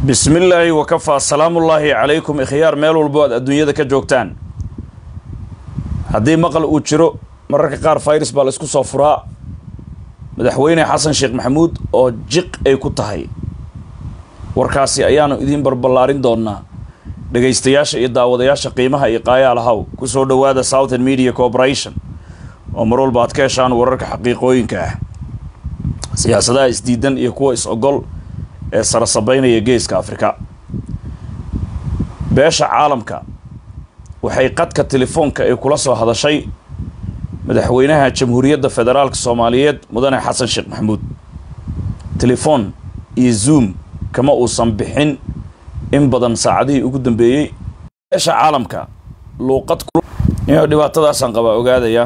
bismi illaahi wakafaa salaamullaahi calaykum ikhyaar meel walbo aad adduunyada ka joogtaan haddii maqal uu jiro mararka qaar fayras baa la isku soo furaa madaxweyne xasan sheekh maxamuud oo jiq ay ku tahay warkaasi ayaanu idiin barballaarin doonnaa dhegaystayaasha iyo daawadayaasha qiimaha iyo qaayaalahaw ku soo dhowaada southern media corporation oo mar walba aad ka heshaan wararka xaqiiqooyinka ah siyaasadaha isdiidan iyo kuwa is-ogol ee sarasabeynaya geeska afrika beesha caalamka waxay qadka telefoonka ay kula soo hadashay madaxweynaha jamhuuriyadda federaalka soomaaliyeed mudane xasan sheekh maxamuud telefoon iyo zoom kama uusan bixin in badan saacadihii ugu dambeeyey beesha caalamka luuqad inuu dhibaatadaasaan qabaa ogaadaya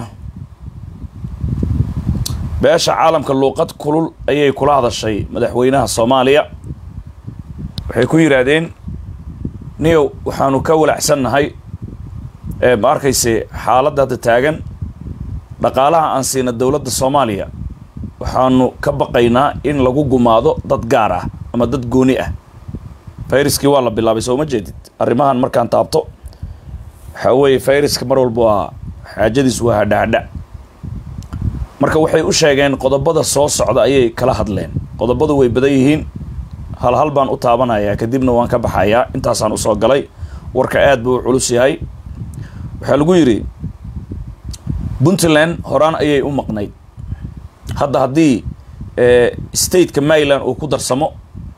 beesha caalamka luuqad kulul ayay kula hadashay madaxweynaha soomaaliya waxay ku yidhaahdeen niyow waxaanu ka walacsannahay ee ma arkayse xaaladda hadda taagan dhaqaalaha aan siina dowladda soomaaliya waxaanu ka baqaynaa in lagu gumaado dad gaar ah ama dad gooni ah fayraskii waa la bilaabay soo ma jeedid arrimahan markaan taabto waxaa weeye fayraska mar walba waa xaajadiis waa hadhahadha marka waxay u sheegeen qodobada soo socda ayay kala hadleen qodobadu way badan yihiin hal hal baan u taabanayaa kadibna waan ka baxayaa intaasaan usoo galay warka aad buu u culus yahay waxaa lagu yidhi puntland horaan ayay u maqnayd hadda haddii stateka maryland uu ku darsamo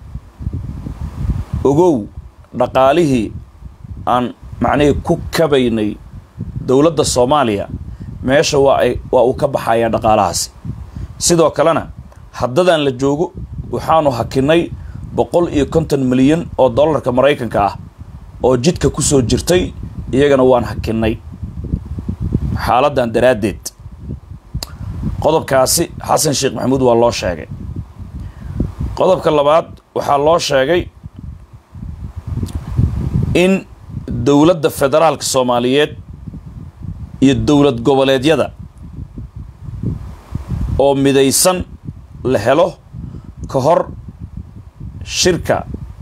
ogow dhaqaalihii aan macnihii ku kabaynay dowladda soomaaliya meesha waa ay waa uu ka baxayaa dhaqaalahaasi sidoo kalena haddadan la joogo waxaanu hakinay boqol iyo konton milyan oo dollarka maraykanka ah oo jidka ku soo jirtay iyagana waan hakinay xaaladdan daraaddeed qodobkaasi xasan sheekh maxamuud waa loo sheegay qodobka labaad waxaa loo sheegay in dowladda federaalka soomaaliyeed iyo dowlad goboleedyada oo midaysan la helo ka hor shirka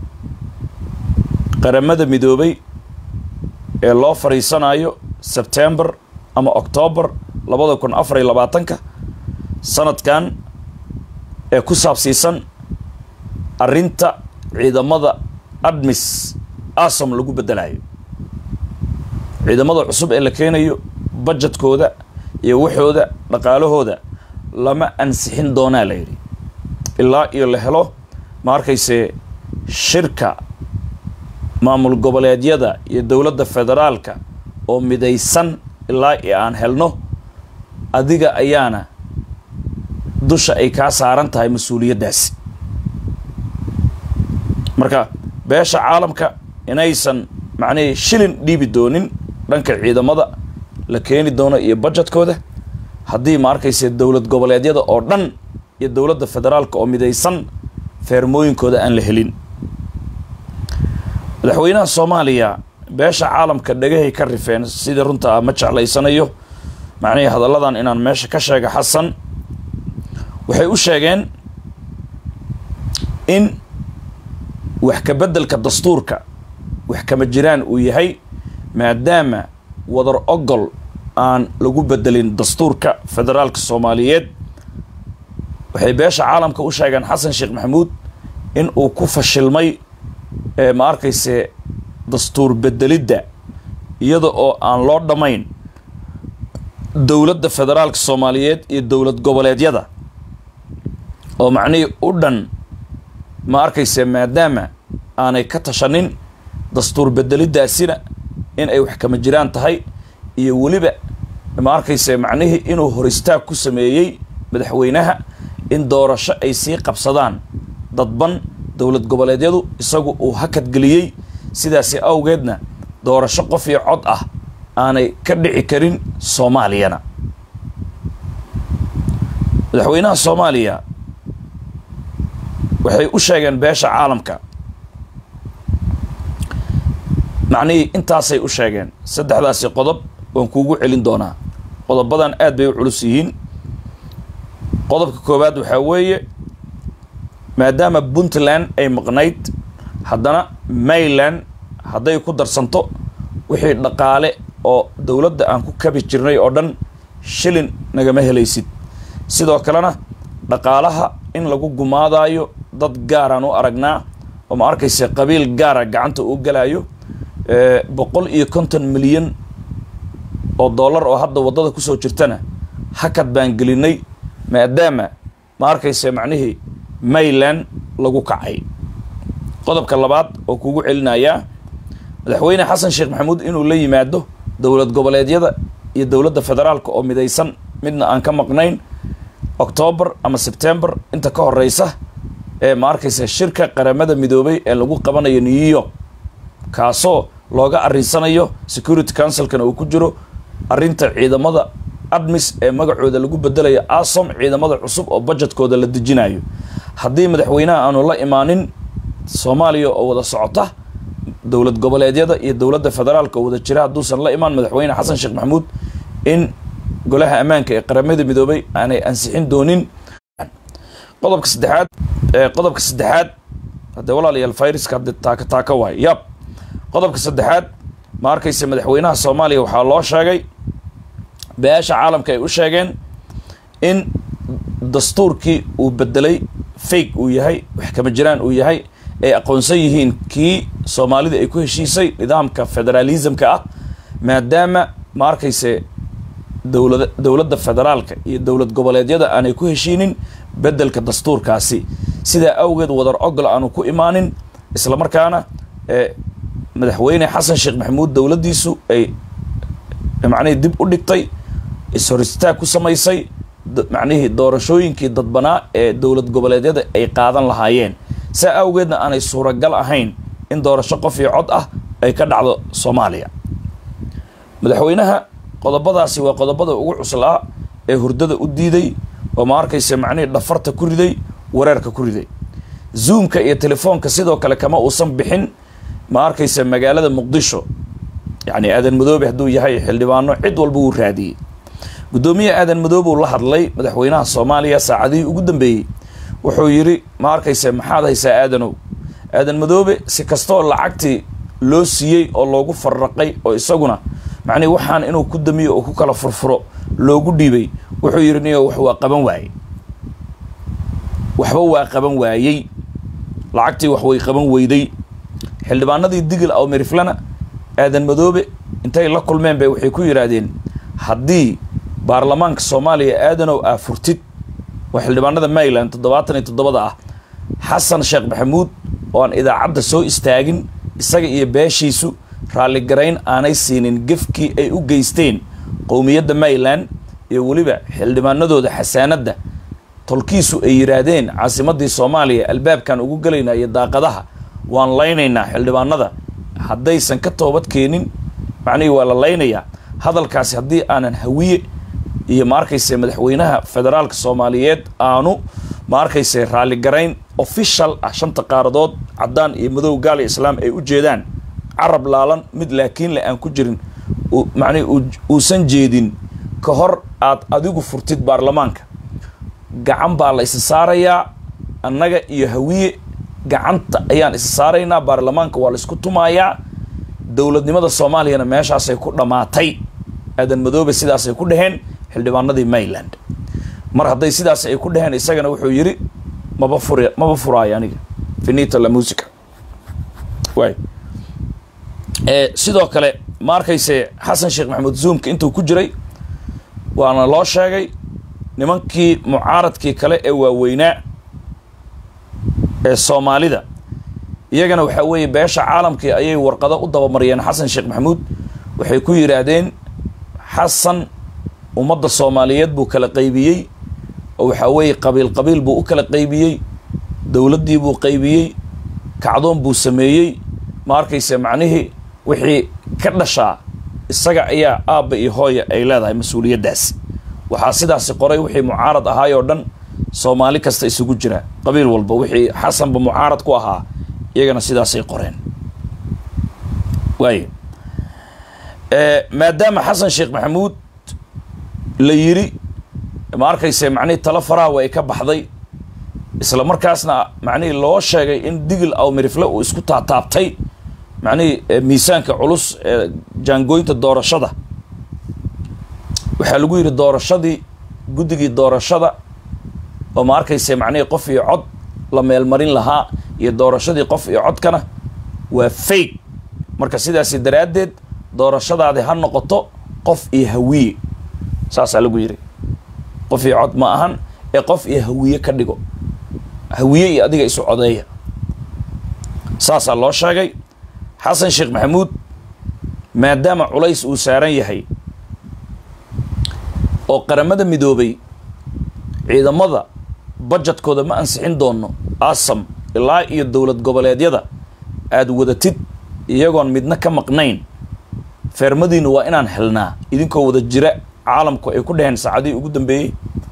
qaramada midoobay ee loo fadhiisanayo sebtembar ama octoobar labada kun afar iyo labaatanka sanadkan ee ku saabsiisan arrinta ciidamada admis asom lagu beddelayo ciidamada cusub ee la keenayo bajetkooda iyo waxooda dhaqaalahooda lama ansixin doonaa la yidhi ilaa iyo la helo ma arkayse shirka maamul goboleedyada iyo dowladda federaalka oo midaysan ilaa iyo aan helno adiga ayaana dusha ay kaa saaran tahay mas-uuliyaddaasi marka beesha caalamka inaysan macnihii shilin dhiibi doonin dhanka ciidamada la keeni doono iyo bajetkooda haddii ma arkayse dowlad goboleedyada oo dhan iyo dowladda federaalka oo midaysan feermooyinkooda aan la helin madaxweynaha soomaaliya beesha caalamka dhagahay ka rifeen sidii runta ah ma jeclaysanayo macnihii hadalladan inaan meesha ka sheega xasan waxay u sheegeen in wax ka beddelka dastuurka wax kama jiraan uu yahay maadaama wadar ogol aan lagu bedelin dastuurka federaalka soomaaliyeed waxay beesha caalamka u sheegeen xasan sheekh maxamuud in uu ku fashilmay ma arkayse dastuur bedelidda iyada oo aan loo dhammayn dowladda federaalka soomaaliyeed iyo dowlad goboleedyada oo macnihii u dhan ma arkayse maadaama aanay ka tashanin dastuur bedeliddaasina in ay wax kama jiraan tahay iyo weliba ma arkayse macnihii inuu hor istaag ku sameeyey madaxweynaha in doorasho ay sii qabsadaan dadban dowlad goboleedyadu isagu uu hakadgeliyey sidaasi awgeedna doorasho qof iyo cod ah aanay ka dhici karin soomaaliyana madaxweynaha soomaaliya waxay u sheegeen beesha caalamka macnihii intaasay u sheegeen saddexdaasi qodob waan kuugu celin doonaa qodobadan aad bay u culus yihiin qodobka koowaad waxaa weeye maadaama puntland ay maqnayd haddana mayland hadday ku darsanto wixii dhaqaale oo dowladda aan ku kabi jirnay oo dhan shilin nagama helaysid sidoo kalena dhaqaalaha in lagu gumaadaayo dad gaaraan u aragnaa oo ma arkaysa qabiil gaara gacanta uu galaayo boqol iyo konton milyan oo dollar oo hadda waddada kusoo jirtana hakad baan gelinay maadaama ma arkaysa macnihii mayland lagu kacay qodobka labaad oo kugu celinayaa madaxweyne xasan sheekh maxamuud inuu la yimaado dowlad goboleedyada iyo dowladda federaalka oo midaysan midna aan ka maqnayn octoobar ama sebtembar inta ka horeysa ee ma arkaysa shirka qaramada midoobay ee lagu qabanayo new york kaasoo looga arinsanayo security councilkana uu ku jiro arrinta ciidamada admis ee magacooda lagu bedelayo asom ciidamada cusub oo budgetkooda la dejinayo haddii madaxweynaha aanu la imaanin soomaaliya oo wada socota dowlad goboleedyada iyo dowladda federaalka oo wada jira hadduusan la imaan madaxweyne xasan sheekh maxamuud in golaha ammaanka ee qaramada midoobay aanay ansixin doonin qodobka saddexaad qodobka saddexaad haddee walaalayaal viruska hadde taaka taaka waay yab qodobka saddexaad ma arkaysa madaxweynaha soomaaliya waxaa loo sheegay beesha caalamka ay u sheegeen in dastuurkii uu bedelay fake uu yahay wax kama jiraan uu yahay ay aqoonsan yihiin kii soomaalida ay ku heshiisay nidaamka federalismka ah maadaama ma arkayse dowlad dowladda federaalka iyo dowlad goboleedyada aanay ku heshiinin bedelka dastuurkaasi sidaa awgeed wadar ogol aanu ku imaanin islamarkaana madaxweyne xasan sheekh maxamuud dowladdiisu ay macnihii dib u dhigtay ishoristaag ku samaysay macnihii doorashooyinkii dadbanaa ee dowlad goboleedyada ay qaadan lahaayeen saa awgeedna aanay suuragal ahayn in doorasho qof iyo cod ah ay ka dhacdo soomaaliya madaxweynaha qodobadaasi waa qodobada ugu cuslaa ee hurdada u diiday oo ma arkaysa macnihii dhafarta ku riday wareerka ku riday zoomka iyo telefoonka sidoo kale kama uusan bixin ma arkaysa magaalada muqdisho yacni aadan madoobe hadduu yahay xildhibaano cid walba wuu raadiyey guddoomiye aadan madoobe uu la hadlay madaxweynaha soomaaliya saacadihii ugu dambeeyey wuxuu yidhi ma arkaysa maxaad haysaa aadanow aadan madoobe si kastoo lacagtii loo siiyey oo loogu farraqay oo isaguna macnihi waxaan inuu ku damiyo oo ku kala furfuro loogu dhiibay wuxuu yidhi niyo wax waa qaban waayey waxba waa qaban waayey lacagtii wax way qaban weyday xildhibaanadii digil aw meriflana aadan madoobe intay la kulmeen bay waxay ku yidhaahdeen haddii baarlamaanka soomaaliya aadanow aa furtid waa xildhibaanada maryland toddobaatan iyo toddobada ah xasan sheekh maxamuud oo aan idaacadda soo istaagin isaga iyo beeshiisu raalligarayn aanay siinin gefkii ay u geysteen qowmiyadda maryland iyo weliba xildhibaanadooda xasaanadda tolkiisu ay yidhaahdeen caasimaddii soomaaliya albaabkan ugu gelaynaa iyo daaqadaha waan laynaynaa xildhibaanada haddaysan ka toobad keenin macnihii waa la laynayaa hadalkaasi haddii aanan hawiye iyo ma arkayse madaxweynaha federaalka soomaaliyeed aanu ma arkayse raalligarayn official ah shanta qaaradood caddaan iyo madow gaal iyo islaam ay u jeedaan carab laalan mid laakiin le aan ku jirin macnihi uusan jeedin ka hor aad adigu furtid baarlamaanka gacan baa la isa saarayaa annaga iyo hawiye gacanta ayaan isa saaraynaa baarlamaanka waa la isku tumayaa dowladnimada soomaaliyana meeshaasay ku dhammaatay aadan madoobe sidaasay ku dhaheen xildhibaanadii maryland mar hadday sidaas ay ku dhaheen isagana wuxuu yidhi maba fur maba furaayo aniga finita la musica waay sidoo kale ma arkayse xasan sheekh maxamuud zoomka intuu ku jiray waana loo sheegay nimankii mucaaradkii kale ee waaweynaa ee soomaalida iyagana waxaa weeye beesha caalamkii ayay warqado u dabamariyeen xasan sheekh maxamuud waxay ku yidhaahdeen xasan ummadda soomaaliyeed buu kala qaybiyey oo waxaa weeye qabiil qabiil buu u kala qaybiyey dowladdii buu qaybiyey kacdoon buu sameeyey ma arkayse macnihii wixii ka dhashaa isaga ayaa aabba iyo hooya ay leedahay mas-uuliyaddaas waxaa sidaasi qoray wixii mucaarad ahaay oo dhan soomaali kasta isugu jira qabiil walba wixii xasanba mucaarad ku ahaa iyagana sidaasay qoreen waayo maadaama xasan sheekh maxamuud la yidhi ma arkayse macnihii talo faraawa ay ka baxday isla markaasna macnihii loo sheegay in digil aw mirifle uu isku taataabtay macnihii miisaanka culus ee jaangooynta doorashada waxaa lagu yidhi doorashadii guddigii doorashada oo ma arkayse macnihii qof iyo cod la meelmarin lahaa iyo doorashadii qof iyo codkana waa fake marka sidaasi daraaddeed doorashadaadi ha noqoto qof iyo hawiye saasaa lagu yidhi qof iyo cod ma ahan ee qof iyo hawiye ka dhigo hawiye iyo adiga isu codeeya saasaa loo sheegay xasan sheekh maxamuud maadaama culays uu saaran yahay oo qaramada midoobay ciidamada bajetkooda ma ansixin doono asam ilaa iyo dowlad goboleedyada aada wadatid iyagoon midna ka maqnayn feermadiinu waa inaan helnaa idinkoo wada jira caalamku ay ku dhaheen saacadihii ugu dambeeyey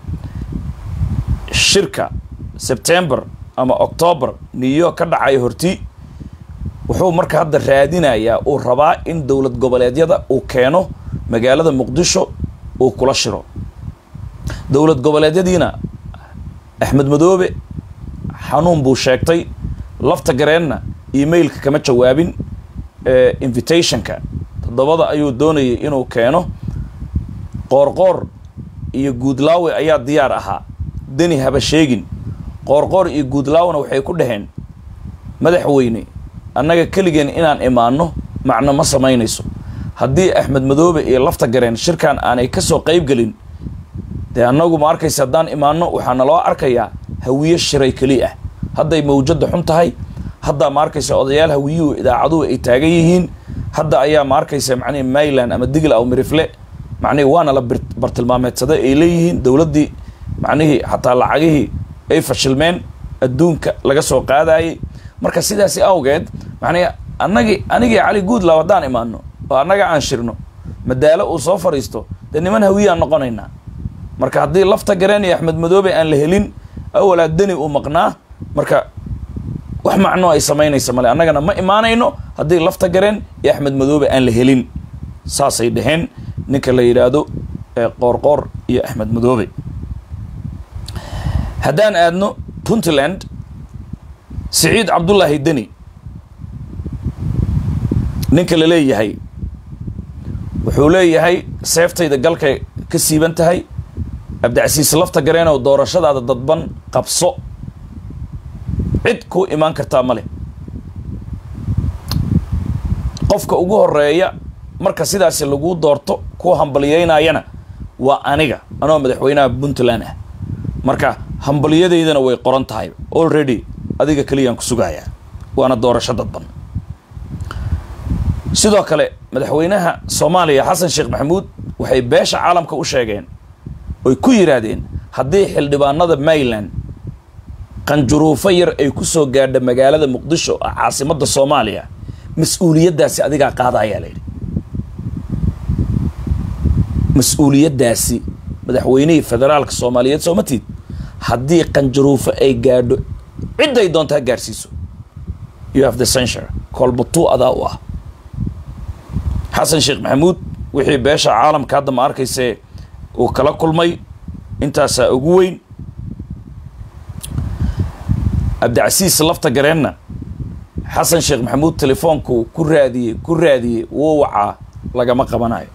shirka sebtembar ama octoobar new york ka dhacaya horti wuxuu marka hadda raadinayaa uu rabaa in dowlad goboleedyada uu keeno magaalada muqdisho uu kula shiro dowlad goboleedyadiina axmed madoobe xanuun buu sheegtay lafta gareenna emailka kama jawaabin invitationka toddobada ayuu doonayay inuu keeno qoorqoor iyo guudlaawe ayaa diyaar ahaa deni haba sheegin qoorqoor iyo guudlaawena waxay ku dhaheen madaxweyne annaga keligeen inaan imaanno macno ma samaynayso haddii axmed madoobe iyo lafta gareen shirkan aanay ka soo qayb gelin dee annagu ma arkaysa haddaan imaanno waxaa naloo arkayaa hawiye shiray keli ah hadday mawjadda xun tahay haddaa ma arkaysa odayaal hawiyuhu idaacaduhu ay taagan yihiin hadda ayaa ma arkaysa macnihi mayland ama digl aw mirifle macnihi waana la bartilmaameedsaday ay leeyihiin dowladdii macnihii xataa lacagihii ay fashilmeen adduunka laga soo qaadayay marka sidaasi awgeed macnihi annagii anigii cali guudlaw haddaan imaano oo annaga aan shirno madaalo uu soo fadhiisto dee niman hawiyaan noqonaynaa marka haddii lafta gareen iyo axmed madoobe aan la helin awalaa deni uu maqnaa marka wax macno ay samaynaysa male annagana ma imaanayno haddii lafta gareen iyo axmed madoobe aan la helin saasay dhaheen ninka la yidhaahdo qoorqoor iyo axmed madoobe haddaan aadno puntland siciid cabdullaahi deni ninka la leeyahay wuxuu leeyahay seeftayda galkay ka siiban tahay cabdicasiis lafta gareenow doorashadaada dadban qabso cid ku imaan kartaa ma leh qofka ugu horeeya marka sidaasi laguu doorto kuwa hambalyeynayana waa aniga anoo madaxweynaha puntland ah marka hambalyadeydana way qoran tahay already adiga keliyaan ku sugayaa waana doorasho dadban sidoo kale madaxweynaha soomaaliya xasan sheekh maxamuud waxay beesha caalamka u sheegeen oy ku yidhaahdeen haddii xildhibaanada mayland qanjuruufo yar ay ku soo gaadha magaalada muqdisho ah caasimadda soomaaliya mas-uuliyaddaasi adigaa qaada ayaa la yidhi mas-uuliyaddaasi madaxweynihii federaalka soomaaliyeed sooma tiid haddii qanjuruufo ay gaadho cidday doonta ha gaarsiiso you have the censure koolbatuu adaa u ah xasan sheekh maxamuud wixii beesha caalamka hadda ma arkaysee uu kala kulmay intaasaa ugu weyn cabdicasiis lafta gareenna xasan sheekh maxamuud telefoonku ku raadiyey ku raadiyey wuu wacaa lagama qabanayo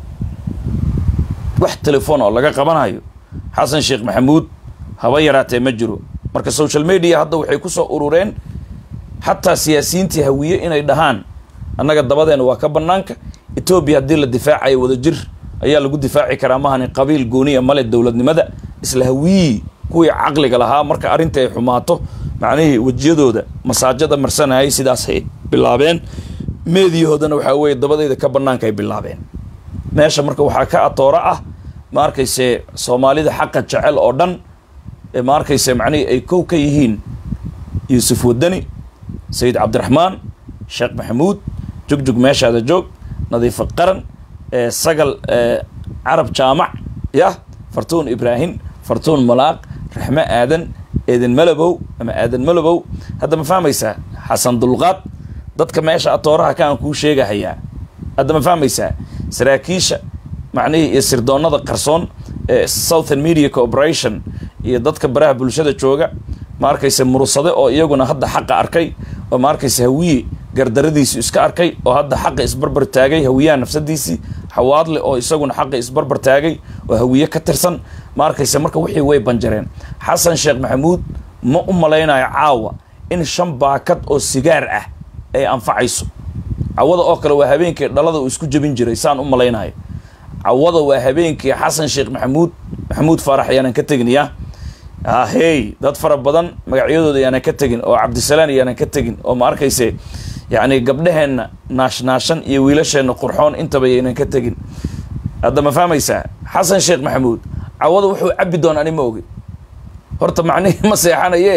wax telefoon oo laga qabanayo xasan sheekh maxamuud haba yaraatee ma jiro marka social media hadda waxay ku soo urureen xataa siyaasiyiintii hawiye inay dhahaan annaga dabadeena waa ka bannaanka etoobiya haddii la difaacayo wada jir ayaa lagu difaaci karaa mahani qabiil gooniya male dowladnimada isla hawiyii kuwii caqliga lahaa marka arrinta ay xumaato macnihii wejiyadooda masaajada marsanayay sidaasay bilaabeen meediyahoodana waxaa weeye dabadeyda ka bannaanka ay bilaabeen meesha marka waxaa ka atooro ah ma arkayse soomaalida xaqa jecel oo dhan ee ma arkayse macnihii ay kow ka yihiin yuusuf wadani sayid cabdiraxmaan sheekh maxamuud jugjug meeshaada joog nadiifo qaran sagal carab jaamac yah fartuun ibraahim fartuun malaaq raxmo aadan eedan malabow ama aadan malabow hadda ma fahmaysaa xasan dulqaad dadka meesha atooraha kaan kuu sheegahayaa hadda ma fahmaysaa saraakiisha macnihii iyo sirdoonada qarsoon ee southern media corporation iyo dadka baraha bulshada jooga ma arkayse mursade oo iyaguna hadda xaqa arkay oo ma arkayse hawiye gardaradiisu iska arkay oo hadda xaqa isbarbar taagay hawiyaha nafsadiisii xawaadle oo isaguna xaqa isbarbar taagay oo hawiye ka tirsan ma arkayse marka wixii way banjareen xasan sheekh maxamuud ma u malaynayo caawa in shan baakad oo sigaar ah ay anfacayso cawada oo kale waa habeenkii dhalada uu isku jebin jiray saan u malaynayo cawada waa habeenkii xasan sheekh maxamuud maxamuud faarax ayaanan ka tegin ya ahey dad fara badan magacyadooda ayaanan ka tegin oo cabdisalaan ayaanan ka tegin oo ma arkayse yacni gabdhaheenna naashnaashan iyo wiilasheenna qurxoon intaba yaynan ka tegin hadda ma fahmaysaa xasan sheekh maxamuud cawada wuxuu cabbi doon ani ma ogi horta macnihii ma seexanaye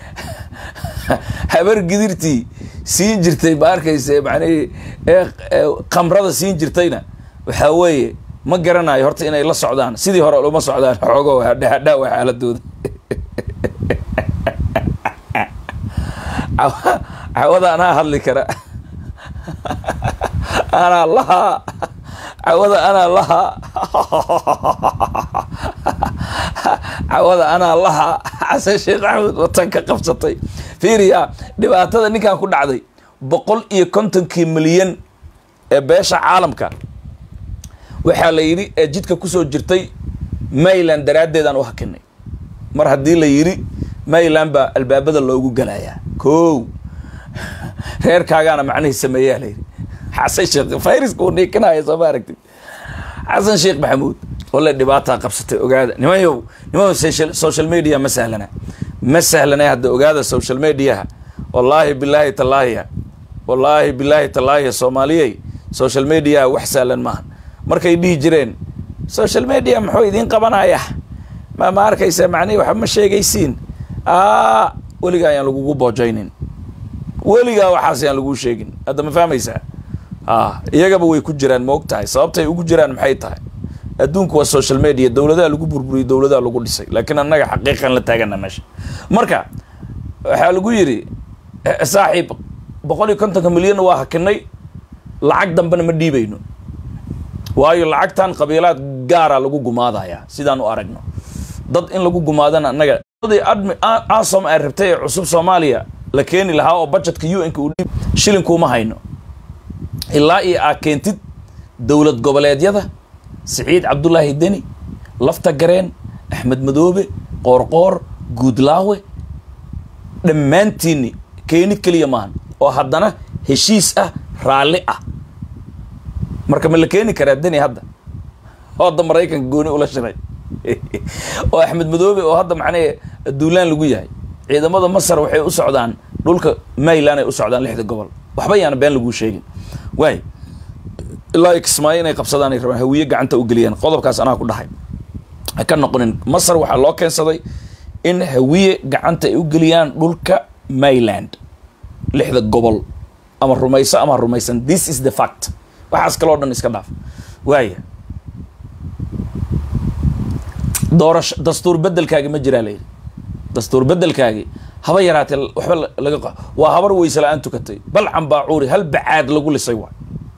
habar gidirtii siin jirtay ma arkayse macnihii ee khamrada siin jirtayna waxaa weeye ma garanayo horta inay la socdaan sidii hore lama socdaan xoogo hadhaawa xaaladooda cawada anaa hadli kara anaa lahaa cawada anaa lahaa cawada anaa lahaa xasan sheekh maxamuud watan ka qabsatay fiiriya dhibaatada ninkan ku dhacday boqol iyo kontonkii milyan ee beesha caalamka waxaa la yidhi ee jidka kusoo jirtay mayland daraaddeedaan u hakinay mar haddii la yidhi mayland baa albaabada loogu galayaa ko reerkaagaana macnihii sameeyaa la yidhi xasan sheekh fayriska uu niikinaya soo ma aragtid xasan sheekh maxamuud wale dhibaataa qabsatay ogaada nimanyow niman social media ma sahlana ma sahlana hadda ogaada social mediaha wallaahi bilaahi tallaahiya wallaahi bilaahi tallaahiya soomaaliyey social mediaha wax sahlan maaha markay dhihi jireen social media muxuu idiin qabanaya ma ma arkaysa macnihi waxba ma sheegaysiin a weligaa ayaan lagugu boojaynin weligaa waxaas ayaan laguu sheegin hadda ma fahmaysaa a iyagaba way ku jiraan ma og tahay sababtay ugu jiraan maxay tahay adduunku waa social media dowladaha lagu burburiyey dowladaha lagu dhisay laakiin annaga xaqiiqan la taagana meesha marka waxaa lagu yidhi saaxiib boqol iyo kontonka milyanna waa hakinay lacag dambena ma dhiibayno waayo lacagtan qabiilaad gaara lagu gumaadayaa sidaan u aragno dad in lagu gumaadana annaga admi asom ay rabtay ee cusub soomaaliya la keeni lahaa oo budgetka u n ka uu dhiib shilinkuuma hayno ilaa iyo aa keentid dowlad goboleedyada siciid cabdullaahi deni lafta gareen axmed madoobe qoorqoor guudlaawe dhammaantiinni keenid keliya maahan oo haddana heshiis ah raalli ah marka ma la keeni karaa deni hadda oo hadda maraykanka gooni ula shiray oo axmed madoobe oo hadda macnee duulaan lagu yahay ciidamada masar waxay u socdaan dhulka mayland ay u socdaan lixda gobol waxba yaana been laguu sheegin waay ilaa kismaayo inay qabsadaan ay rabaan hawiye gacanta u geliyaan qodobkaas anaa ku dhahay ha ka noqonin masar waxaa loo keensaday in hawiye gacanta ay u geliyaan dhulka mayland lixda gobol ama rumayso ama rumaysan this is the fact waxaas kaloo dhan iska dhaaf waaya doorasho dastuur bedelkaagi ma jiraa layidhi dastuur bedelkaagi haba yaraatee waxba laga waa habar weyse la-aan tukatay bal cambaacuuri hal bacaad lagu lisay waay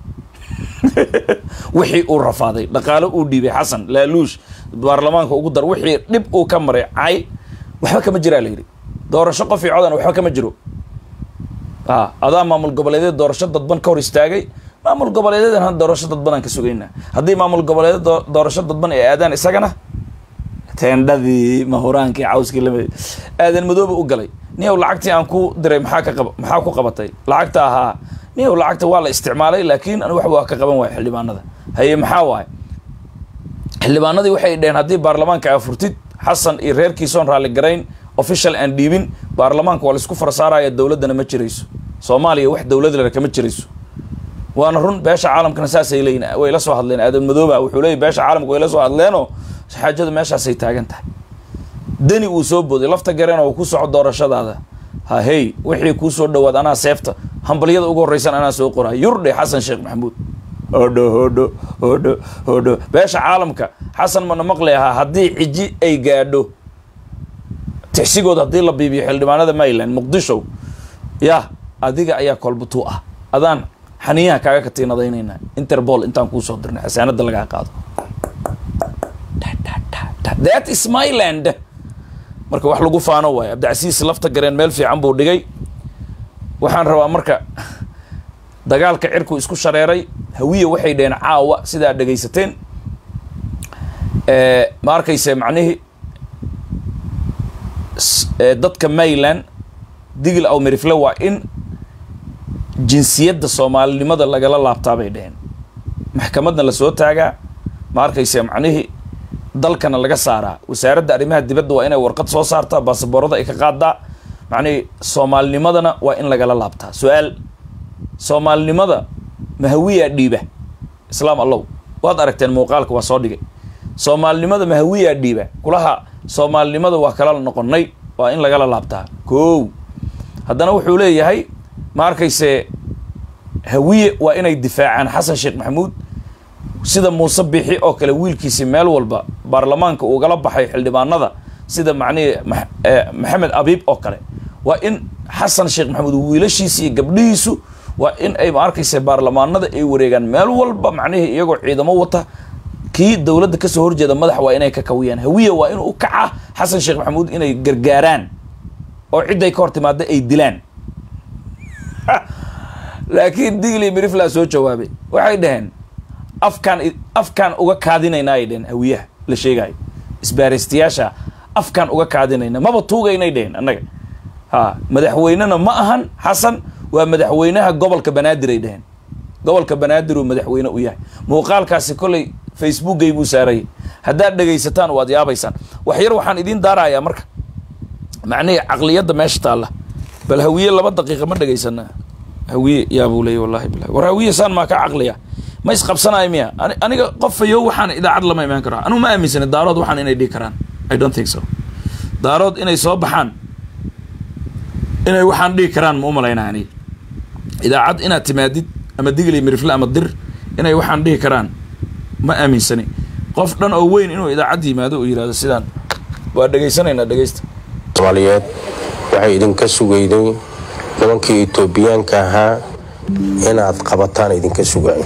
wixii uu rafaaday dhaqaalo uu dhiibay xasan laaluush baarlamaanka ugu dar wixii dhib uu ka maray cay waxba kama jiraa layidhi doorasho qof io codan waxba kama jiro a adaa maamul goboleedyada doorasho dadban ka hor istaagay maamul goboleedyadan ha doorasho dadbanaan ka sugaynaa haddii maamul goboleedya doorasho dadban ay aadaan isagana teendhadii mahuraankii cawskii lama aadan madoobe u galay niyow lacagtii aan ku diray maxaa ka qaba maxaa ku qabatay lacagta ahaa niyow lacagta waa la isticmaalay laakiin an wax waa ka qaban waaya xildhibaanada haye maxaa waaye xildhibaanadii waxay dheheen haddii baarlamaanka aa furtid xasan iyo reerkiisoon raalli garayn official aan dhiibin baarlamaanka waa laisku farsaaraya dowladdana ma jirayso soomaaliya wax dowlad lena kama jirayso waana run beesha caalamkana saasay leeyiin way la soo hadleen aadan madooba wuxuu leeyay beesha caalamka way la soo hadleenoo xaajadu meeshaasay taagan tahay deni uu soo booday lafta gareen oo ku soco doorashadaada ha hey wixii kuu soo dhawaad anaa seefta hambalyada ugu horreysan anaa soo qoraa yurdhe xasan sheekh maxamuud hodho hodho hodho hodho beesha caalamka xasan mana maqli ahaa haddii ciji ay gaadho tixsigood haddii la biibiyo xildhibaanada mayland muqdisho yah adiga ayaa kolbutuu ah adaan xaniyaha kaaga katiinadaynayna interpol intaan kuusoo dirnay xasaanada lagaa qaado that is myland marka wax lagu faano waayo cabdicasiis lafta gareen meel fiican buu dhigay waxaan rabaa marka dagaalka cirku isku shareeray hawiya waxay dheheen caawa sidaa dhegaysateen ma arkayse macnihii dadka mayland digil aw merifle waa in jinsiyadda soomaalinimada lagala laabtaa bay dheheen maxkamadna lasoo taagaa ma arkayse macnihii dalkana laga saaraa wasaaradda arrimaha dibadda waa inay warqad soo saartaa baasaboorada ay ka qaadaa macnihii soomaalinimadana waa in lagala laabtaa su-aal soomaalinimada mahawiyaa dhiiba islaam allow waad aragteen muuqaalka waa soo dhigay soomaalinimada mahawiyaa dhiiba kulaha soomaalinimada waa kala noqonnay waa in lagala laabtaa kow haddana wuxuu leeyahay ma arkayse hawiye waa inay difaacaan xasan sheekh maxamuud sida muuse bixi oo kale wiilkiisi meel walba baarlamaanka ugala baxay xildhibaanada sida macnihii maxamed abiib oo kale waa in xasan sheekh maxamuud wiilashiisi iyo gabdhihiisu waa in ay ma arkaysa baarlamaanada ay wareegaan meel walba macnihii iyagoo ciidamo wata kii dowladda kasoo horjeeda madax waa inay ka kawiyaan hawiya waa inuu u kaca xasan sheekh maxamuud inay gargaaraan oo cidday ka hor timaada ay dilaan laakiin digli mirifla soo jawaabay waxay dhaheen afkaan afkaan uga kaadinayna ay dheheen hawiyaha la sheegayo isbaaristayaasha afkaan uga kaadinayna maba tuugaynay dheheen annaga ha madaxweynena ma ahan xasan waa madaxweynaha gobolka banaadir ay dheheen gobolka banaadir uu madaxweyne u yahay muuqaalkaasi kolley facebookay buu saarayay haddaad dhegaysataan waad yaabaysaan wax yar waxaan idiin daarayaa marka macnihii caqliyadda meesha taalla bal hawiye laba daqiiqa ma dhegaysanaa hawiye yaabuu leeyay wallahi bilahi war hawiye saan maa ka caqliya ma isqabsanayo miya aniga qofayo waxaan idaacad lama imaan karo anugu ma aaminsani daarood waxaan inay dhihi karaan i don't think so daarood inay soo baxaan inay waxaan dhihi karaan ma u malaynaa aniga idaacad inaad timaadid ama digli mirifle ama dir inay waxaan dhihi karaan ma aaminsani qof dhan oo weyn inuu idaacad yimaado uu yihahdo sidaan waa dhegaysanaynaa dhegaysta soomaaliyeed waxay idinka sugayday nimankii etoobiyaanka ahaa inaad qabataan idinka sugaayo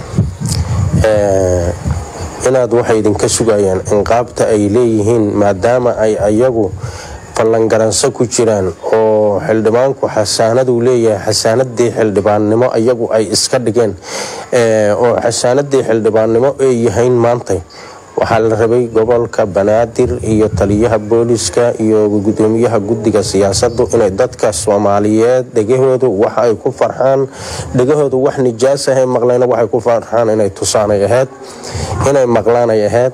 inaad waxay idinka sugayaan inqaabta ay leeyihiin maadaama ay ayagu ballangaranso ku jiraan oo xildhibaanku xasaanaduu leeyahay xasaanadii xildhibaannimo ayagu ay iska dhigeen oo xasaanadii xildhibaannimo ay yahayn maantay waxaa la rabay gobolka banaadir iyo taliyaha booliska iyo gudoomiyaha guddiga siyaasadu inay dadka soomaaliyeed dhegahoodu wax ay ku farxaan dhegahoodu wax nijaas ahay maqlayna waxay ku farxaan inay tusaanay ahayd inay maqlaanay ahayd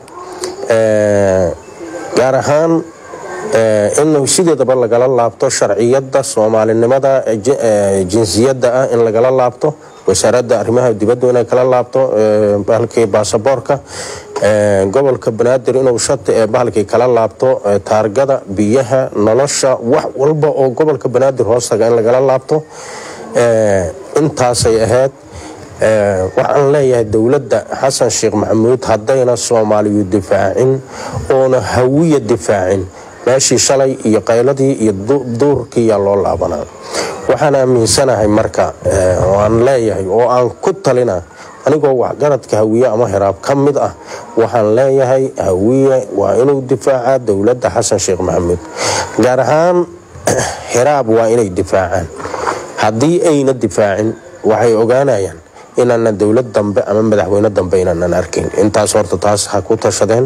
gaar ahaan in sideedaba lagala laabto sharciyada soomaalinimada jinsiyadda ah in lagala laabto wasaaradda arrimaha dibaddu inay kala laabto bahalkii baasaboorka gobolka banaadir inuu shati ee bahalkii kala laabto taargada biyaha nolosha wax walba oo gobolka banaadir hoostaga in lagala laabto intaasay ahayd waxaan leeyahay dowladda xasan sheekh maxamuud haddayna soomaaliyu difaacin oona hawiya difaacin meeshii shalay iyo qayladii iyo duurkiiyaa loo laabanaa waxaan aaminsanahay marka oo aan leeyahay oo aan ku talina anigoo waxgaradka hawiye ama hiraab ka mid ah waxaan leeyahay hawiye waa inuu difaacaa dowladda xasan sheekh maxamuud gaar ahaan hiraab waa inay difaacaan haddii ayna difaacin waxay ogaanayaan inaanan dowlad dambe ama madaxweyne dambe inaanan arkayn intaas horta taas ha ku tashadeen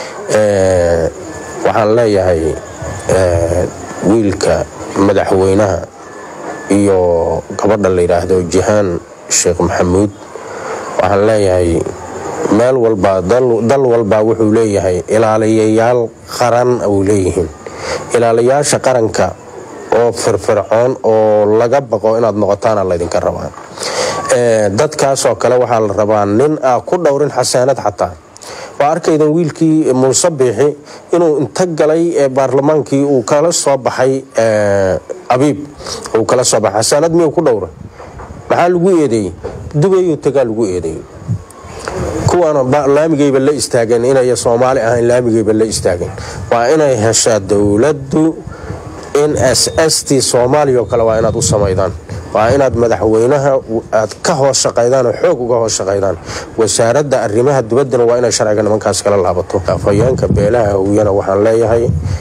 waxaan leeyahay wiilka madaxweynaha iyo gabadha la yidhaahdo jihaan sheekh maxamuud waxaan leeyahay meel walba dal walbaa wuxuu leeyahay ilaaliyayaal qaran uu leeyihiin ilaaliyaasha qaranka oo firfircoon oo laga baqo inaad noqotaana laydinka rabaa dadkaasoo kale waxaa la rabaa nin a ku dhowrin xasaanad xataa waa arkaydan wiilkii muuse biixi inuu inta galay ee baarlamaankii uu kala soo baxay abiib uu kala soo baxay xasaanad miyuu ku dhowra maxaa lagu eedeeyey dubayuu tagaa lagu eedeeyey kuwaana laamigayba la istaageen inay soomaali ahayn laamigayba la istaageen waa inay heshaa dowladdu in s s t soomaaliya oo kale waa inaad u samaydaan waa inaad madaxweynaha aad ka hoos shaqaydaan oo xoog uga hoos shaqaydaan wasaaradda arrimaha dibaddana waa inay sharciga nimankaas kala laabato afhayeenka beelaha hawiyana waxaan leeyahay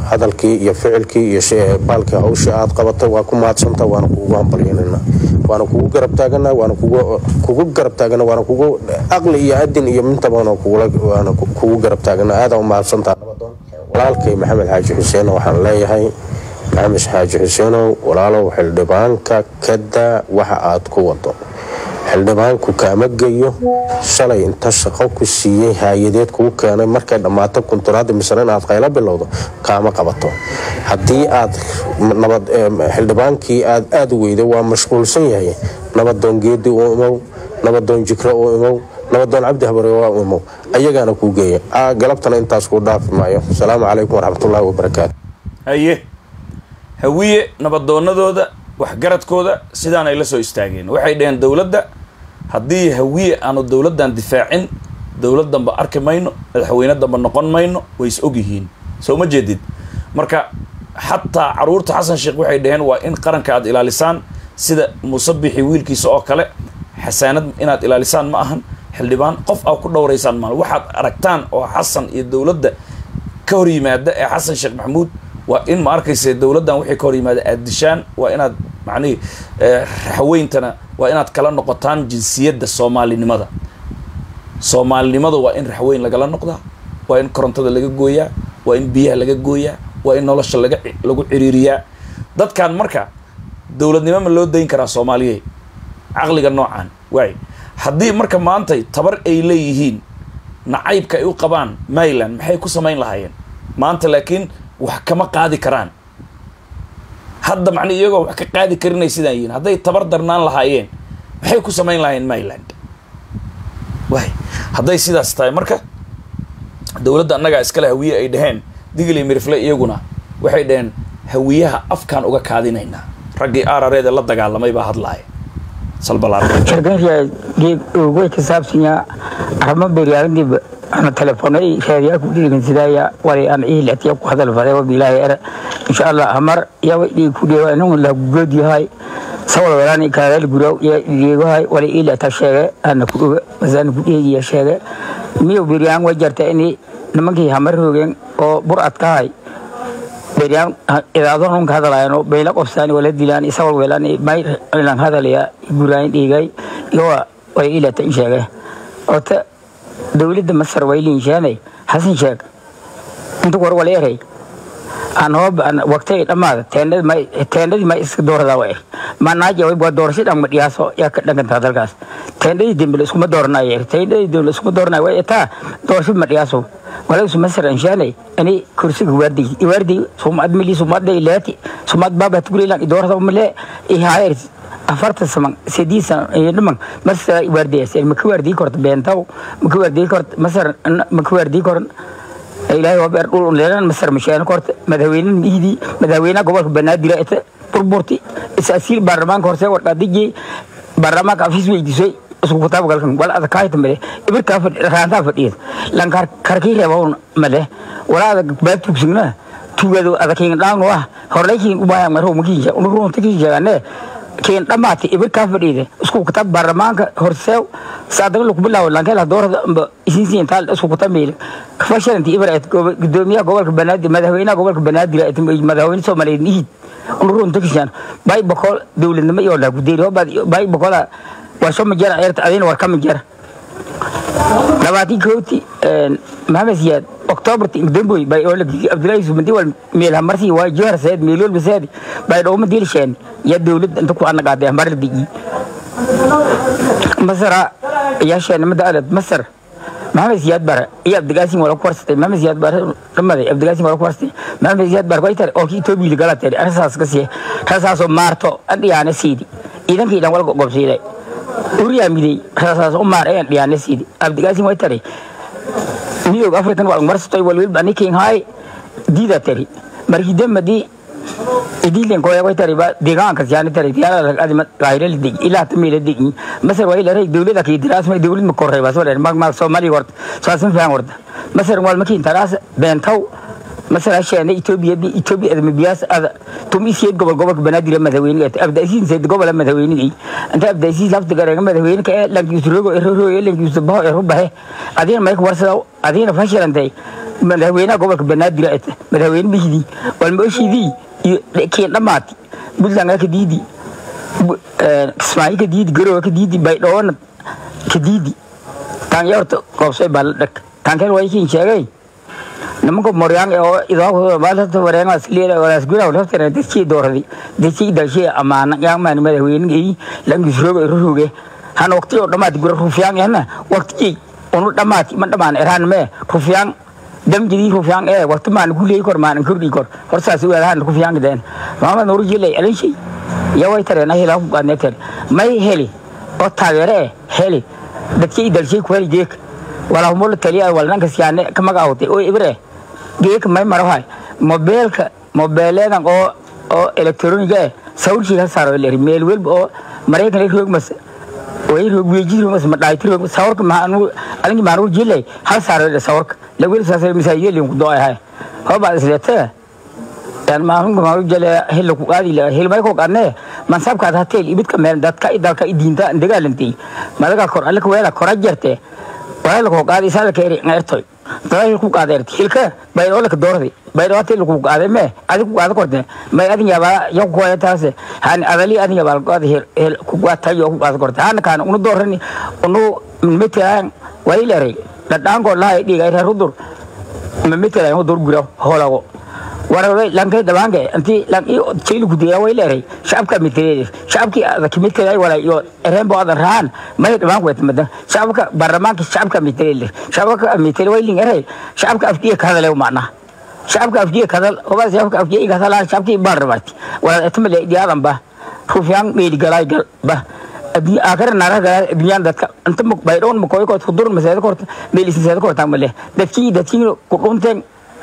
hadalkii iyo ficilkii iyo baalkii hawshii aad qabatay waa ku mahadsanta waana kugu hambalyanana waana kugu garab taagana waana kugu garab taagana waana kugu aqli iyo adin iyo mintabana waana kugu garab taagana aada u mahadsantaa walaalkay maxamed xaaji xuseen waxaan leeyahay maxamed xaaji xuseenow walaalow xildhibaanka kadaa waxa aad ku wado xildhibaanku kaama geyo shalay inta shaqo ku siiyey haayadeed kuu keenay markay dhammaato kunturaada misre inaad qaylo bilowdo kaama qabato haddii aad xildhibaankii aad aada weyda waa mashquulsan yahay nabadoon geedi u imow nabadoon jikro u imow nabadoon cabdi habare waa u imow ayagaana kuu geeya galabtana intaas kuu dhaafi maayo asalaamu calaykum waraxmatullaahi wabarakaatu haye hawiye nabadoonadooda waxgaradkooda sidaan ay la soo istaageen waxay dhaheen dowladda haddii hawiye aanu dowladdan difaacin dowlad damba arki mayno madaxweyne damba noqon mayno way is og yihiin soo ma jeedid marka xataa caruurta xasan sheekh waxay dhaheen waa in qaranka aad ilaalisaan sida musabixi wiilkiisa oo kale xasaanad inaad ilaalisaan ma ahan xildhibaan qof aa ku dhowraysaan maal waxaad aragtaan oo xasan iyo dowladda ka hor yimaada ee xasan sheekh maxamuud waa in ma arkaysa dowladdan wixii ka hor yimaada aad dishaan waa inaad macnihi raxweyntana waa inaad kala noqotaan jinsiyadda soomaalinimada soomaalinimada waa in raxweyn lagala noqdaa waa in korontada laga gooyaa waa in biyaha laga gooyaa waa in nolosha laga lagu ciriiriyaa dadkan marka dowladnimo ma loo dayn karaa soomaaliyey caqliga noocan waay haddii marka maantay tabar ay leeyihiin nacaybka ay u qabaan maryland maxay ku samayn lahaayeen maanta laakiin wax kama qaadi karaan hadda macni iyagoo wax ka qaadi karinay sidaan yihiin hadday tabar darnaan lahaayeen maxay ku samayn lahaayeen maryland waay hadday sidaas tahay marka dowladda annagaa iskale hawiye ay dhaheen digli mirifle iyaguna waxay dhaheen hawiyaha afkaan uga kaadinaynaa raggii aarareeda la dagaalamay baa hadlaaya way ka saabsanya arama beryaaradib ana telefoonay raadiyaa ku dhigan sidaaya walay aan ii latiya ku hadal faday wabilaahi era insha allah hamar yawa dhig ku dheewa inuu la good yahay sawal walaani kaadal guraw ya dhigahay walay ii lata sheege ana ku oga masaan ku dheegiya sheege miyo beryaan way jarta ini nimankii hamar roogeen oo bur adkahay beryaan idaado nunka hadalaayano bayla qofsaani wala dilaan isawal welaan may ilan hadalaya guraayin dhigay yowa way ii lata in sheege ota dowladda masar way liinshaanay xasan sheeg inta war wala eray aan hoob aan waqtay dhamaada teendadii ma iska dooradaa wa er manaaja way waa doorasho dhan ma dhiyaaso yaa ka dhangantaa dalkaas teendadii dembe iskuma dooranayo er teendadii dembe iskuma dooranayo way etaa doorasho ma dhiyaaso walaasu masar anshaanay ani kursiga waardi waardi sumad mili sumad ilaati sumad baba tugulilan idoorada male ihayr afarta saman sidii san dhiman masar waardiyaas ma ka waardii korta beentaw ma ka waardii korta masar ma ka waardii koran ilaahay waa beer dhul leelan masar mashaan korta madaxweynaha miidi madaxweynaha gobolka banaadir ita burburti isaasiil baarlamaanka horse warqadiji baarlamaanka afis weydiisay isku kutaab galkan wal ada kaayta male ibirka raanta fadhiid lan kar karkii reebaw male wala ada baad tugsina tugado ada keen dhaan waa horlaykiin u baahan maro makiija unu runta kiijagane keen dhamaati ibirka fadhiide isku kutaab baarlamaanka horseew saadaga lagu bilaabo lankela doorada amba isinsiin taal isku kutaab meel fashalanti ibrat gudoomiyaha gobolka banaadir madaxweynaha gobolka banaadir madaxweyne soomaaliyeed nihid unu runta kiijaan bay boqol dowladnimo iyo la gudeeri bay boqola waa soo majara ceerta adina war ka majara labaatii kooti maxamed siyaad octobarti damboy bay oo lagii abdullaahi sumadi wal meelha marsi waa jihar sayid meelol basaadi bay dhowma dilsheen ya dowlad inta ku anaqaaday mar digi masara ya sheen mada alad masar maxamed siyaad bare iyo abdigaasin wala ku warsatay maxamed siyaad bare dhamaday abdigaasin wala ku warsatay maxamed siyaad bare koytar oo kii toobiili galatay arasaas ka siye rasaasoo maarto adhiyaana siidi ciidankii dhan wal gobsiiday uriyaa miday rasaas u maar een dhiyaana siidi abdigaasin way tari midowg african wal marsatoy wal wilba nikin hay diida tari markii damadi idilen koya way tari ba deegaanka siyaani tari tiyaala lag adima gaayra lidig ilaa tamila digi masar way la ray dawlada ki diraas ma dawlad ma korray ba soo dheer mag mag Soomaali warta saasan faan warta masar wal makin taraas beentaw masar asheena Ethiopia bi Ethiopia adama biyaas ada tumi siyad gobol gobolka banaadir madaxweyne abda isiin sayid gobol madaxweynigi inta abda isiin lafta gareega madaxweyne ka lankiisu rogo eroro lankiisu baho ero bahe adina mayk warsada adina fashilantay madaxweynaha gobolka banaadir ay tahay madaxweyne bishidii walmaoshidii iyo kiin dhammaati puntland ka diidi kismaayo ka diidi garowe ka diidi baydhowona ka diidi taanya horta qoobsay baa la dhag taankeen waa kiin sheegay nimanka moryaan oo idaakta wareegaas leela walaas gura laftana dadkii dooradi dadkii dalshee amaana yaamaani madaxweyne ay langis roga roge han waqti oo dhamaati gura rufyaan yana waqti unu dhamaati ma dhamaan eraan me rufyaan damjidii rufyaan ee waqti maan guley kor maan kordhi kor horsaas weelahan rufyaan den maama nooru jilay alinshi yaway tareen ahila ku qaadneeteen may heli oo taageere heli dadkii dalshee ku heli jeek walaa humul taliya walnanka siyaane ka magaawtay oo ibre geek may marahay mobeelka mobeeleedan oo oo elektroniga eh sawirkii ha saaro leeri meel welba oo maraykan roog mas way roog weeji roog mas madhayti roog sawirka ma anu alinki maanu jilay hal saaro le sawirka la wel saasay misaayil lin ku doo ay hoba isleeta yan maanu maanu jile hil ku qaadi la hil may ko qadne man sabka ta tel ibidka meel dadka idalka idinta dagaalantii madaga kor alka weela kor ajarte wala ko qaadi sala keeri ngeertoy dadal ku qaadeerti hilka bayro la doordi bayro ati ku qaade me adi ku qaade korte may adi yaba yo ko taase han adali adi yaba qaade hil ku qaata yo ku qaade korte han kan unu doorani unu metaan waylere dadaan ko laay diga ira rudur memetaan unu dor gura holago waraway lankay dabange anti lang i chaylu gudiya waylere shacabka mitreede shacabki ada kimitreey wala yo ereen bo ada raan may dhamaan wet madan shacabka baarlamaanka shacabka mitreele shacabka mitre wayling erey shacabka afkiya kadale macna shacabka afkiya kadal oba shacabka afkiya kadal shacabki baarlamaanti wala etmale diyadan ba rufyaan meedi galay gal ba addunya aakhira naara galay addunyaan dadka inta baydhoon makoy ko kudur maseeda korta meelisin seeda korta male dadkii dadkii ku dhunteen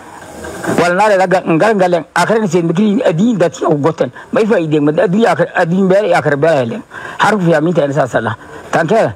walnaale laga ngalngalen akhirin sen mikri adin dat ya goten mai fa ide mad adin akhir adin bere akhir bere helen harf ya minta ina sala tanke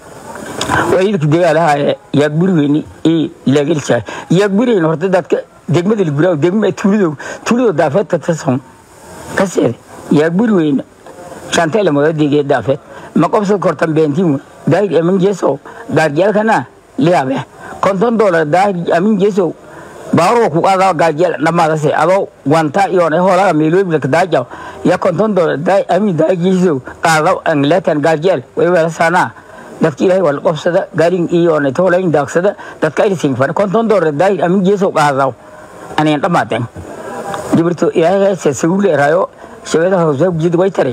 wayil ki de ala ya burweni e legel cha ya burweni horta dadka degmada ligura degma tulido tulido dafet ta tason kasere ya burweni chantele mo dige dafet makobso kortan bentimu dai emin jeso gargel kana liabe konton dollar dai amin jeso baaro ku qaada gaajeel dhamaadase adoo wanta iyo holaga meelooyinka daajaw ya konton dolar daay ami daajiiso qaado angletan gaajeel way wala sana dadki ilaahay wal qofsada gaarin iyo ne tolayn daagsada dadka ay sing far konton dolar daay ami jeeso qaadaw ani dhamaaden dibirto ilaahay se sugule rayo shabeeda hoose jid way tare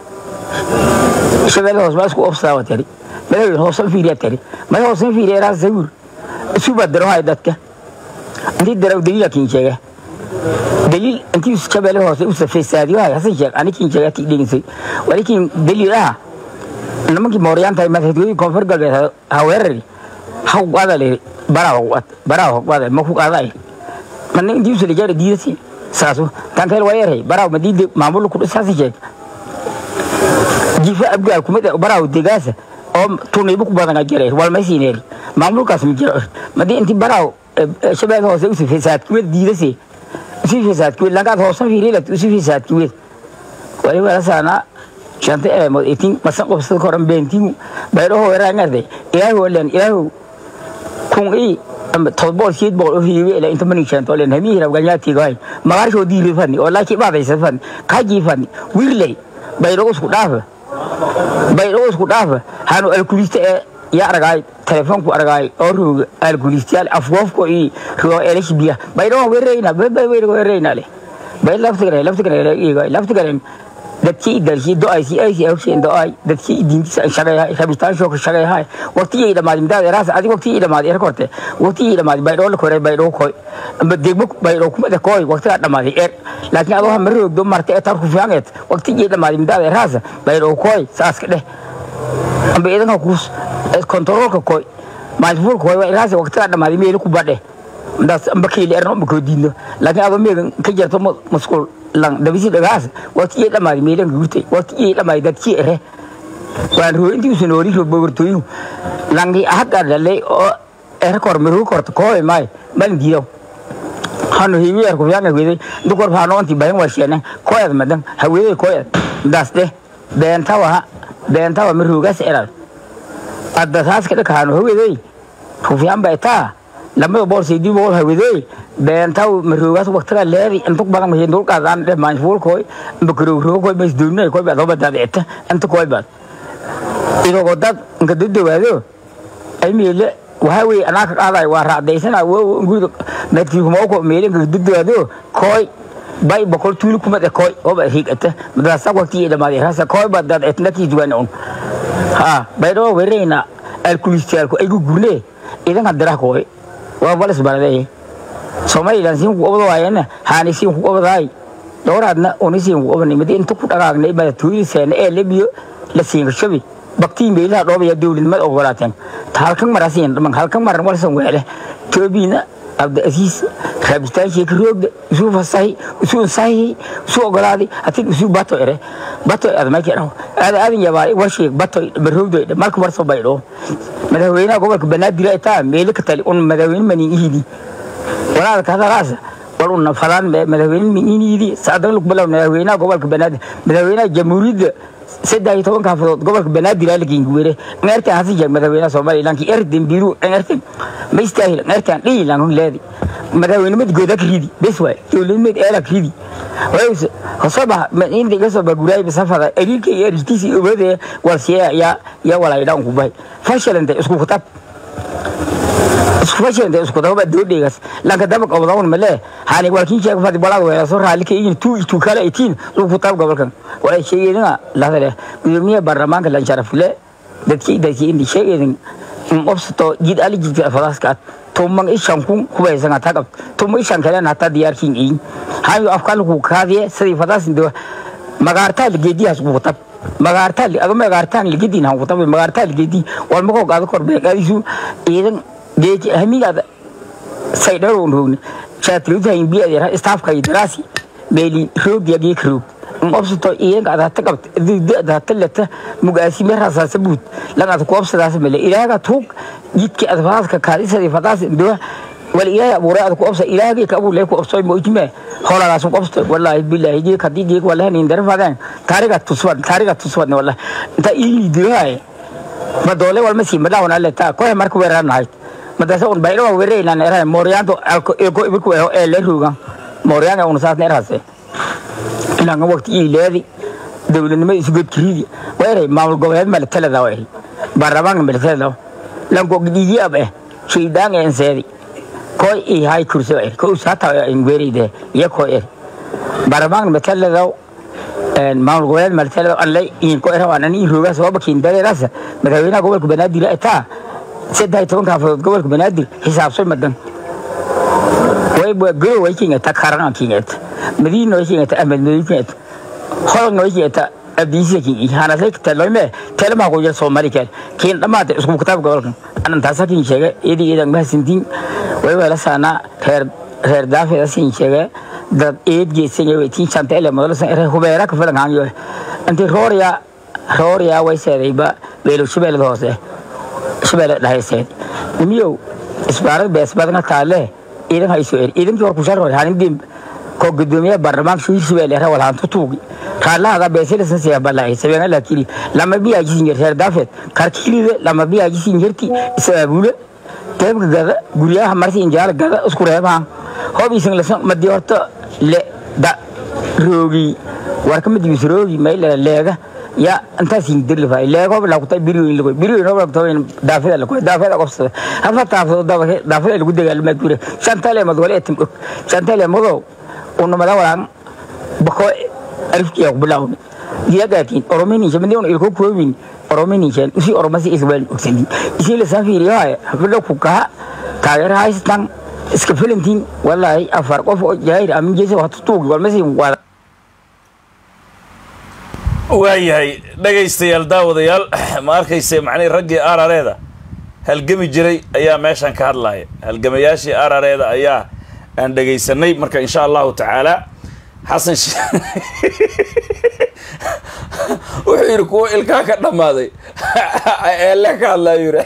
shabeeda hoose masku ofsaa watari meel hoose fiiriya tari meel hoose fiiriya raa sawir suba daro hay dadka intii daraw daliila kiin sheega daliil intii shabeelle hoose u safeysaadio hay hasan sheeg ani kiin sheega tii dheginsay walikiin daliil ah nimankii mooriyaan tahay madaxtooyadii koonfur galbeed haweerari ha ku qaada leeri baraa kuqaad baraa ku qaada ma ku qaada mana intii usala jaara diidasi saasu tankeel waa yaray baraa madiida maamul ku dhisaasi sheeg jifa abgaal kumid baraa degaasa oo tuniibo ku badan jiray walmaysiineeri maamulkaas ma jiro madii intii baraa shabeelle hoose usi fasaadkiweed diidase usi fasaadkiweed lankaad hoosan fiirilat usi fasaadkiweed wali walasaana shanta eemood itin masan qobsada koran beentimu baydhoho weraangarte ilaahu walen ilaahu kun i todbool siyeed boqol oo hiiwe ila inta manig sheento len hamihi rabganyaatigahay magaarshoo diiri fadni oo laaki baadaysa fadni kaajii fadni wirley baydho isku dhaafa baydho isku dhaafa hanu alkulista ee ya aragaay telefoonku aragaay oo rooga alkulistayaal afgoofko i roo elashbiya baydhoo wereyna wereyna le bay laftigare laftigare laftigare dadkii dalkii do-aysi aysi awsheen do-ay dadkii diintiisa shaqeeyahay rabitaanshoka shaqeeyahay waqtigii dhamaaday midaad eraas adig waqtigii dhamaaday er korte waqtigii dhamaaday baydhoo la koray baydhoo koy amba degmo baydhoo kumada koy waqtigaa dhamaaday er laakiin adoo hama roogdo marta etar ku fiangeet waqtigii dhamaaday midaad eraas baydhoo koy saaska dheh amba idanka kus kontaroolka koy maalfuulka koy eraas waqtigaa dhamaaday meeli ku badhe ndaas amba keeli erno amba koo diidno laakiin adoo meegan ka jarto masquul lang dabisi dhagaas waqtigii dhamaaday meelan guurtay waqtigii dhamaaday dadkii ere waan roo intii usan oori roo bobortooyu langi ahagga dhalay oo ere kor miru korta kooy maay malin diidaw hanu hiwi er kufyanga weday dukor faano onti bayan warshene koyad madan haweday koyad ndaas de beentawa beentawa mirugas erad adda saas kada kaano haweday kufyan bay taa lamada bool saydi bool hawadooy beentaw maroogaas waqtiga leedi inta badan ma dul qaadaan dhe maanfuul koy bakaro roo koy mas duunay koy baad hoba daad ita inta koy baad idoo dad inka dadawaado ay meele waxa weeye anaa ka qaaday waa raacdaysana guriga meedkii kuma ko meele inka dadawaado koy bay bokol tuuli kuma de koy hoba higata madrasa waqti dhamaaday rasa koy baad daad ita nakii duwan on ha baydo wereyna alkulistaalku ay gurne idan hadira koy waa balis baraday somalilan siin ku obado waayana haani siin ku obaday dowraadna oni siin ku obani mid inta ku dhaqaagnay bada tuuliseena ee lebiyo la siin shabi baktii meelaha dhoobaya dowladnimad ogolaateen halkan marasiin dhaman halkan maran walsan weele toobina abda asiis raabitaan sheeka roogda isuu fasahi isuu sahi isuu ogolaaday hatin isuu bato ere bato ad ma kiraw aad aad yabaay washi bato baroogdo marka warso baydho madaxweynaha gobolka banaadir ay taa meelo ka tali un madaxweyne manin ihidi walaal ka hadalaas wal un falan madaxweyne manin ihidi saadan lug balaw madaxweynaha gobolka banaadir madaxweynaha jamhuuriyadda saddex iyo toban kaafadood gobolka banaadir aa lageyn guwere ngeertan hasi jeeg madaxweynaha somalilan ki erden biru ngeertan ma istaahil ngeertan dhihi lan leedi madaxweynimad gooda ka ridi bes waay dowladnimad eela ka ridi wayse hosoba inta iga soo baguraay basafada eriilka iyo eriiltiisi obade walsiya ya ya walay dhan ku bay fashilanta isku kutab isku fashilanta isku kutab doodheegas lanka daba qabadawn male hani walkin sheeg fadi balad weela soo raali ka yin tu tu kala itiin isku kutab gobolkan walay sheegayna lahadale gudoomiye baarlamaanka lan sharafle dadkii dadkii indi sheegayna in obsato jid ali jidka fadaska tumang ishan kun kubaysan ata qab tum ishan kalen hata diyaarkin in hayo afkal ku kaadiye sidii fadas ndo magaarta ligedi has ku tab magaarta li aga magaarta ligedi na ku tab magaarta ligedi wal mako gaado kor be gaadisu idan geeti hamiga saydar on rogni chatlu tayin bi adira staff kay darasi beli roog yagi krug in obsato iyan ada ta qabt da talata mugaasi me rasaasa buud laga ku obsadaas male ilaaga tuug jidki adfaaska kaadisadii fadaas ndo wal ilaahay abuuray ad ku obsa ilaahagii ka abuur lee ku obsoy moojime holagaas ku obsto wallaahi billaahi jii kadii jii wallahi nin darfadaan taariga tuswad taariga tuswad wallaahi inta ili diray ma doole wal masi ma dawana le ta ko marka weeranahay madasa un bayro weerayna neera moriyanto alko eko ibku ee le ruga moriyanga un saas neerase ilanga waqti ileedi dowladnimo isugod kiridi weeray maamul goboleed male talada weeray baarlamaanka male talada lanko gidigi ab eh shaydaan en seedi koy i hay kurso er ko usata in weeride ya ko er baarlamaanka male talada en maamul goboleed male talada alle in ko era wanan in ruga soo bakin dareerasa madaxweynaha gobolka banaadir ay taa saddex toban kaafadood gobolka banaadir xisaabsay madan way goro way kingata karana kingata madiina way kingata ahmed madiina kingata holna way kingata abdiisa kingi hana say talome telma ko jir somali kale kin dhamaate isku kitaab gobolkan anan taasa kin sheega idi idan ma sintin way wala sana reer reer daafida sin sheega dad eed geesan way tin chanta ele modal san reer hubeera ka filan hanyo anti rooriya rooriya way seedayba beelo shibeelada hoose shibeelada dhahaysay nimiyow isbaarad bees badana taale idan hayso er idankii war ku sharro hanin dim ko gudoomiye baarlamaanka shuu shibeele ra wala hantu tuugi raalaha beesila san siya balay sabena lakili lama biya jisin yer dafet karkilide lama biya jisin yerti isabule teebka gada guryaha marsi injaal gada isku reebaan hobi isin la madi horta le da roogi warka madi bis roogi may la leega ya anta sin dirli fay leego la ku tay biriyo in lago biriyo no la ku tay daafida la ku daafida qofsada hafa taafo daafida daafida lagu dagaal ma gure shantale madwale etim shantale mado unu madawalan bako alifkiya ku bilawni diyagaatiin oromini shamadi un ilko kuwin oromini shan usi oromasi isbal uksidi isi la safiri haya hafida ku kaha taageer haystan iska filantiin wallahi afar qof oo jaahir amin jeesa wax tuugi walmasi wada waayahay dhegaystayaal daawadayaal ma arkayse macnihii raggii arareeda halgami jiray ayaa meeshan ka hadlaya halgamayaashii arareeda ayaa aan dhegaysanay marka insha allahu tacaala xasan wuxuu yidhi kuwa ilkaa ka dhammaaday eele ka hadlaayu yidhi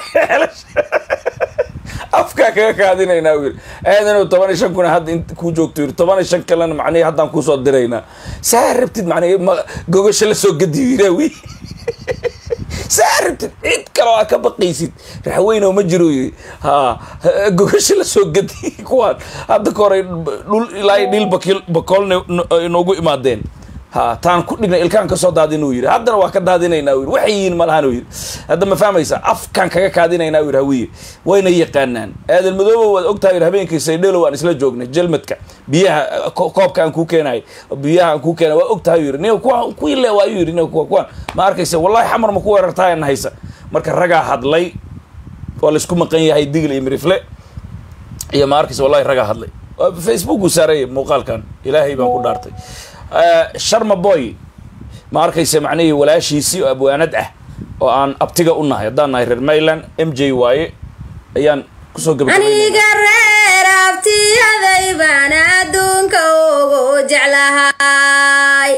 afkaa kaga kaadinaynaa u yidhi aadanu toban iyo shan kuna hadda int kuu joogto yidhi toban iyo shan kalena macnihi haddaan kuusoo diraynaa saa rabtid macnihi ma gogasho la soo gadiyo yidhaa wi saa rabtid cid kaloo aa ka baqaysid raxweyno ma jiro yiri ha ha- gogasha la soo gadi kuwaan hadda ka hore dhul ilaa iyo dhil bakil bakoolna inoogu imaadeen ha taan ku dhignay ilkaan kasoo daadin uu yidhi haddana waa ka daadinaynaa uu yidhi waxay yihiin malahan uu yidhi hadda ma fahmaysa afkaan kaga kaadinaynaa uu yidhi hawiye wayna yaqaanaan aadan madoobo waad ogtahay yidhi habeenkii saydhelo aan isla joognay jelmadka biyaha ko- koobka aan kuu keenay biyaha aan kuu keenay waa ogtahay uu yidhi nin kuwa kuwii le waa ayuu yidhi nin kuwa kuwan ma arkaysa wallahi xamar ma ku weerartaa na haysa marka ragaa hadlay waa laysku maqan yahay digl iyo mirifle iyo ma arkaysa wallahi ragaa hadlay Waa facebook uu saaray muuqaalkan ilaahay baan ku dhaartay Eh, sharma boy ma arkaysa macnihii walaashiisii oo abwaanad ah oo aan abtiga u nahay haddaan nahay reer mayland m j waaye ayaan kusoo gabagabaynayna aniga reer abtiyaday baan adduunka ugu jeclahay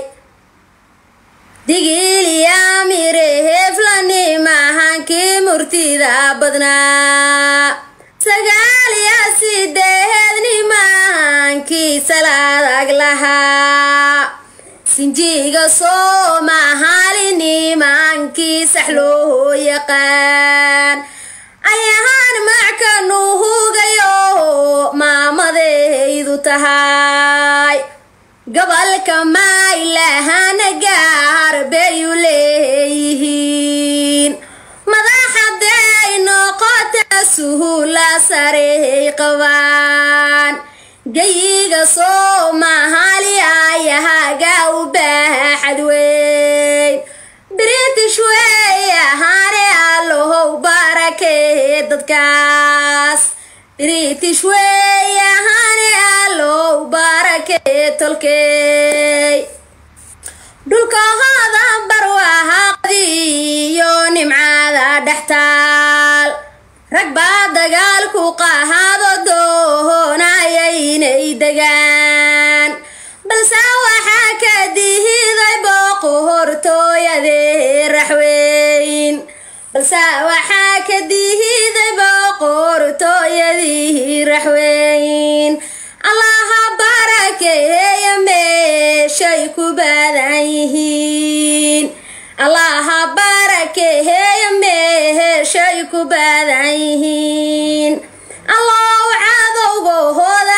digiliyaamire heflani mahankii murtida badnaa sagaal iyo sideedni mahankii salaadag lahaa sinjiga soomahaalini maankii sax loo yaqaan ayahaan mackanu hugayo maamadaydu tahay gobolka maylahana gaar bayu leeyihiin madaxaday noqota suhula sarey qabaan gayiga soomaali ayahaga u baaxad weyn british wey ahaane allohow barakee dadkaas british wey ahaane allow barakee tolkey dhulkahooda barwaaqadiyo nimcada dhextaal rag baa dagaalku qahaado doonayay inay degaan balse waxaa ka dihiday booqo hortooyadee raxweyn balse waxaa ka dihiday booqo hortooyadii raxweyn allaha barakeeya meeshay ku badan yihiin allaha barakeeya meeshay ku badan yihiin allow cadowgahooda